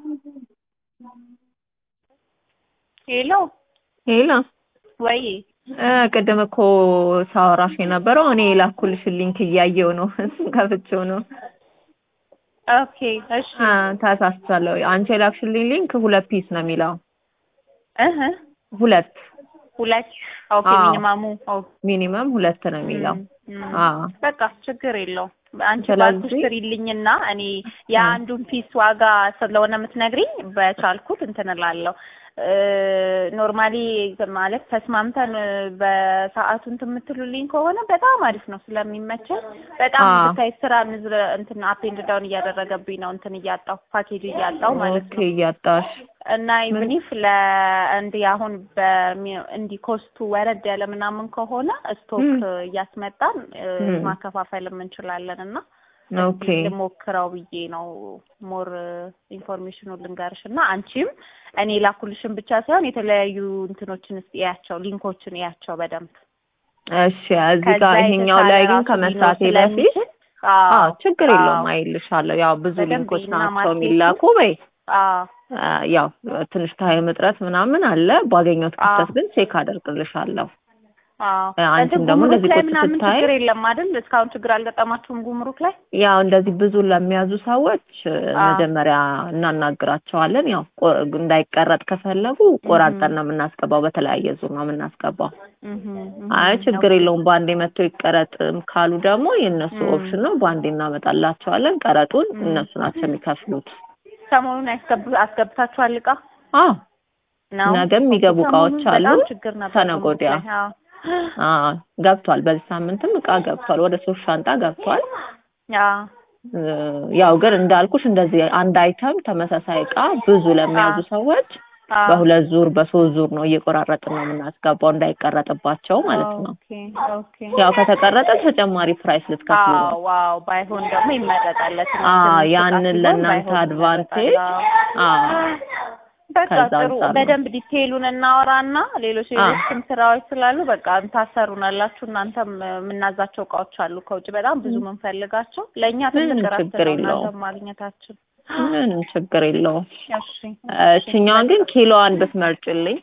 ሄሎ ሄሎ ወይ እ ቅድም እኮ ሳወራሽ የነበረው እኔ የላኩልሽን ሊንክ እያየው ነው። እሱን ከፍቼው ነው። ኦኬ እሺ አ ተሳስቻለሁ። አንቺ የላክሽልኝ ሊንክ ሁለት ፒስ ነው የሚለው። እህ ሁለት ሁለት ኦኬ አዎ። ሚኒማሙ ኦኬ ሚኒመም ሁለት ነው የሚለው። እም፣ አዎ በቃ ችግር የለውም። አንቺ ስለዚህ- ባልኩሽ ስሪልኝና እኔ የአንዱን ፒስ ዋጋ ስለሆነ የምትነግሪኝ በቻልኩት እንትን እላለሁ። ኖርማሊ ማለት ተስማምተን በሰዓቱ እንትን የምትሉልኝ ከሆነ በጣም አሪፍ ነው ስለሚመቸኝ። በጣም አዎ። ብታይ ስራ ንዝረ እንትን አፕ ኤንድ ዳውን እያደረገብኝ ነው እንትን እያጣሁ ፓኬጅ እያጣሁ ማለት ኦኬ ነው። እያጣሽ እና ኢቭን ኢፍ ለእንዲህ አሁን በሚ- እንዲህ ኮስቱ ወረድ ያለ ምናምን ከሆነ ስቶክ ም። እያስመጣን እ፣ ም። ማከፋፈልም እንችላለን እና ኦኬ እስኪ ልሞክረው ብዬ ነው። ሞር ኢንፎርሜሽኑን ልንገርሽ እና አንቺም እኔ ላኩልሽን ብቻ ሳይሆን የተለያዩ እንትኖችን እስኪ እያቸው ሊንኮችን እያቸው በደንብ እሺ እዚህ ጋር ከዛ ይሄኛው የተሻለ ላይ ግን ራሱ ከመስራቴ ሊኖር በፊት ስለሚችል አዎ አዎ ችግር የለውም አዎ አይልሻለሁ። ያው ብዙ በደንብ ሊንኮች እና ናቸው ማርኬቱ የሚላኩ በይ አዎ አ፣ ያው ትንሽ ታይም እጥረት ምናምን አለ። ባገኘሁት አዎ ክፍተት ግን ቼክ አደርግልሻለሁ። አዎ እ፣ አንቺም እንትን ደግሞ ጉምሩክ እንደዚህ ላይ ቁጭ ምናምን ስታይ ችግር የለም አይደል? እስካሁን ችግር አልገጠማችሁም ጉምሩክ ላይ? ያው እንደዚህ ብዙ ለሚያዙ ሰዎች እ፣ አዎ መጀመሪያ እናናግራቸዋለን። ያው ቆ- እንዳይቀረጥ ከፈለጉ እህ ቆራርጠን ነው የምናስገባው። በተለያየ ዙር ነው የምናስገባው። እህ አይ እህ ችግር ኦኬ የለውም በአንዴ መጥቶ ይቀረጥም ካሉ ደግሞ የእነሱ እም ኦፕሽን ነው። በአንዴ እናመጣላቸዋለን። ቀረጡን እም እነሱ ናቸው የሚከፍሉት። ሰሞኑን ያስገብ አስገብታችኋል እቃ አዎ ነው? ነገ ኦኬ የሚገቡ እቃዎች ሰሞኑን አሉ። በጣም ችግር ነበር ከነገ ጉምሩክ ወዲያ ላይ። አዎ አዎ ገብቷል። በዚህ ሳምንትም እቃ ገብቷል። ወደ ሶስት ሻንጣ ገብቷል። አዎ እ፣ ያው ግን እንዳልኩሽ እንደዚህ አንድ አይተም ተመሳሳይ እቃ ብዙ ለሚያዙ አዎ ሰዎች አዎ በሁለት ዙር በሶስት ዙር ነው እየቆራረጥን ነው የምናስገባው እንዳይቀረጥባቸው ማለት ነው። ኦኬ ኦኬ ያው ከተቀረጠ ተጨማሪ ፕራይስ ልትከፍሉ ነው። አዎ ዋው ባይሆን ደግሞ ይመረጣል። ለትንሽ አዎ ትንሽ እቃ ያንን ሲሆን ለእናንተ ባይሆን ይመረጣል። አድቫንቴጅ አዎ አዎ በቃ ከዛ ጥሩ አንጻር ነው። በደንብ ዲቴይሉን እናወራና ሌሎች አዎ ሌሎችም ስራዎች ስላሉ በቃ ታሰሩናላችሁ። እናንተም የምናዛቸው እቃዎች አሉ ከውጭ በጣም ብዙ የምንፈልጋቸው ለእኛ ትልቅ ምንም እረፍት ችግር ነው የለውም። እናንተም ማግኘታችን። ምንም ችግር የለውም። እሺ እሺ እችኛዋን ግን ኪሎዋን ብትመርጭልኝ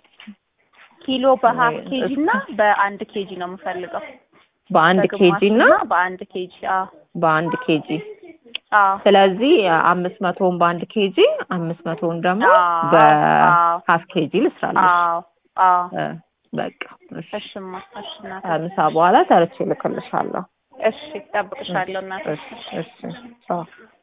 ኪሎ በሀፍ ወይ ኬጂ እስ- እና በአንድ ኬጂ ነው የምፈልገው። በአንድ ኬጂ በግማሽ እና እና በአንድ ኬጂ። አዎ በአንድ ኬጂ አዎ ስለዚህ አምስት መቶውን በአንድ ኬጂ አምስት መቶውን ደግሞ አዎ አዎ በሀፍ ኬጂ ልስራለሽ። አዎ አዎ እ፣ በቃ እሺ። እሽማ እሺ እናቴ ከምሳ በኋላ ተርቼ እልክልሻለሁ። እሺ እጠብቅሻለሁ እናቴ እሺ እሺ እሺ ቻው።